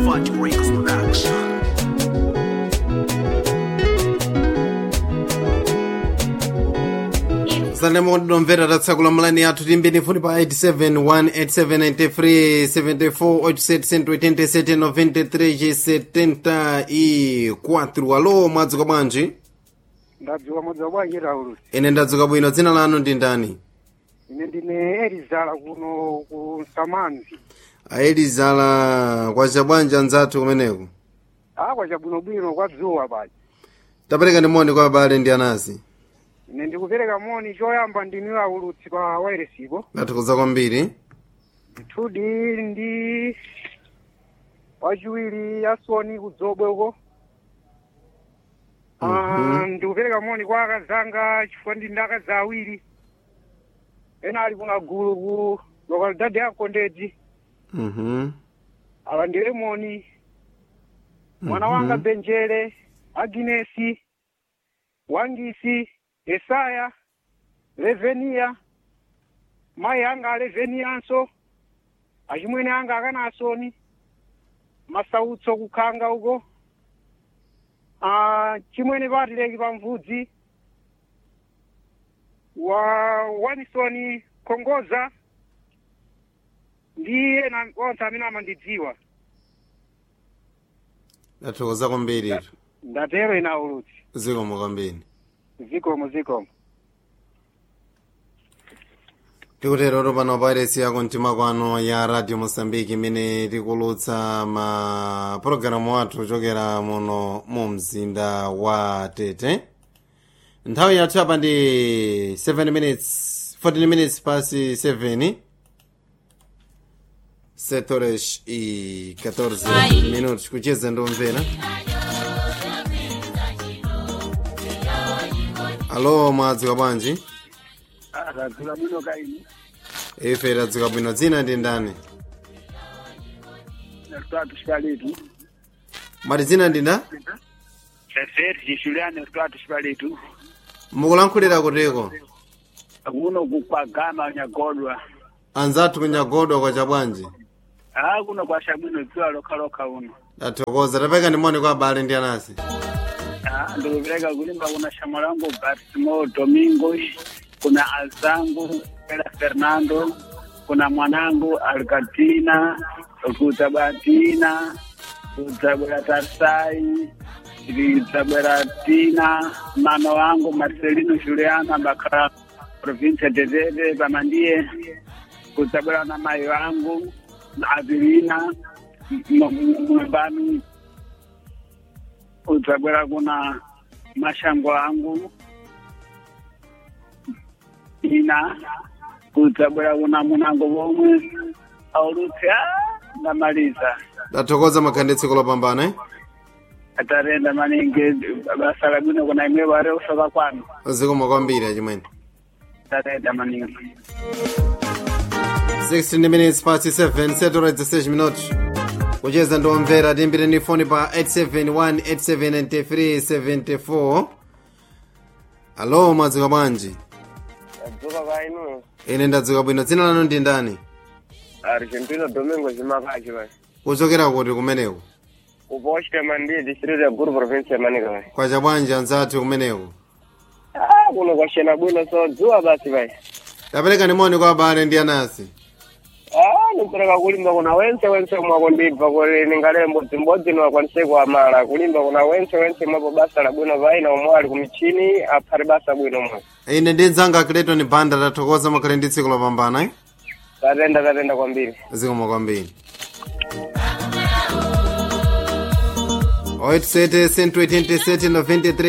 Swat Records Production. zandemo ndinomvera tatsakula mulani yathu timbeni futi pa 8718794 alo mwadzuka bwanji ndadzuka mwadzuka bwanji raulusi ine ndadzuka bwino dzina lanu ndi ndani ine ndine elizala kuno ku samanzi aelizala kwacha bwanji anzathu kumeneko akwa chabwinobwino kwa dzuwa paja tapereka ndi moni kwa abale ndi anasi ine ndikupereka moni choyamba ndinu aulutsi pa wairesipo ndathokoza kwambiri mthudi ndi wachiwiri yasoni kudzobwe uko Ah, ndikupereka moni kwa akazanga chifukwa ndi ndi akazi awiri ena ali kuna gulu ku lokalidade ya kondedzi Mhm. awa ndi lemoni mwana wanga benjere aginesi wangisi esaya leveniya mayi anga aleveniyanso achimwene anga akanasoni masautso kukhanga uko ah, chimwene patileki pamvudzi wa wanisoni kongoza ndiye na onse amene amandidziwa ndathokoza kwambiri ndatero ina ulutsi zikomo kwambiri zikomo zikomo tikutero pano pairesi yako mtima kwano ya radio mosambiki imene tikulutsa ma pologalamu athu kuchokera muno mu mzinda wa tete nthawi yathu apa ndi 7 minutes 14 minutes pasi 7 setores i 14 minutos kucheza ndomvera alo mwadzuka bwanji akadzula bwino kaini ife tadzuka bwino dzina ndi ndani tatu xipalitu mati dzina ndi nda sergi juliano tatu xipalitu mukulankhulira kutiko kuno kukwagama nyagodwa anzathu kunyagodwa kwacha bwanji a kuno kwashabwino dziwa lokhalokha uno tathokoza tapeka ndi moni kwa abale ndi anasi Ah, ndikupereka kulimba kuna shamo langu Bartimo Domingos, kuna azangu Ela Fernando, kuna mwanangu Alcatina, kutabatina, kutabwera Tarsai, kutabwera Tina, mama wangu Marcelino Juliana Bakara, provincia de Tete, pamandiye, kutabwera na mai wangu Avilina, mwambani udzabwera kuna mashango angu ina udzabwera kuna munango vomwe aulutsi a ndamaliza tathokoza makhanditsiko lopambana eh? atarenda maningi basa labwino kuna imwe ware usoka kwanu zikomo kwambiri achimwene atarenda maningi 16 minutes past 7 setoredza 6 minutos kucheza ndomvera timbire ni foni pa 871 alo mwadzuka bwanji adzuka kainu ine ndadzuka bwino dzina lanu ndi ndani argentino domingo chimakachi vai kuchokera kuti kumeneko upochite mandi district ya guru province ya manika vai kwacha bwanji anzathu kumeneko ah kuno kwashena bwino so dzuwa basi vai tapereka ni moni kwa abale ndi anasi ah nipereka kulimba kuna wense wense mwako ndibva kuti ningale mbodzimbodzi niwakwanise kuamala kulimba kuna wense wense mwapo basa la bwino vai na umwe ali kumichini aphati basa bwino mwe ine ndi nzanga clayton banda tathokoza makhale ndi tsiku lopambana eh? tatenda tatenda kwambiri zikomo kwambiri 87 187 93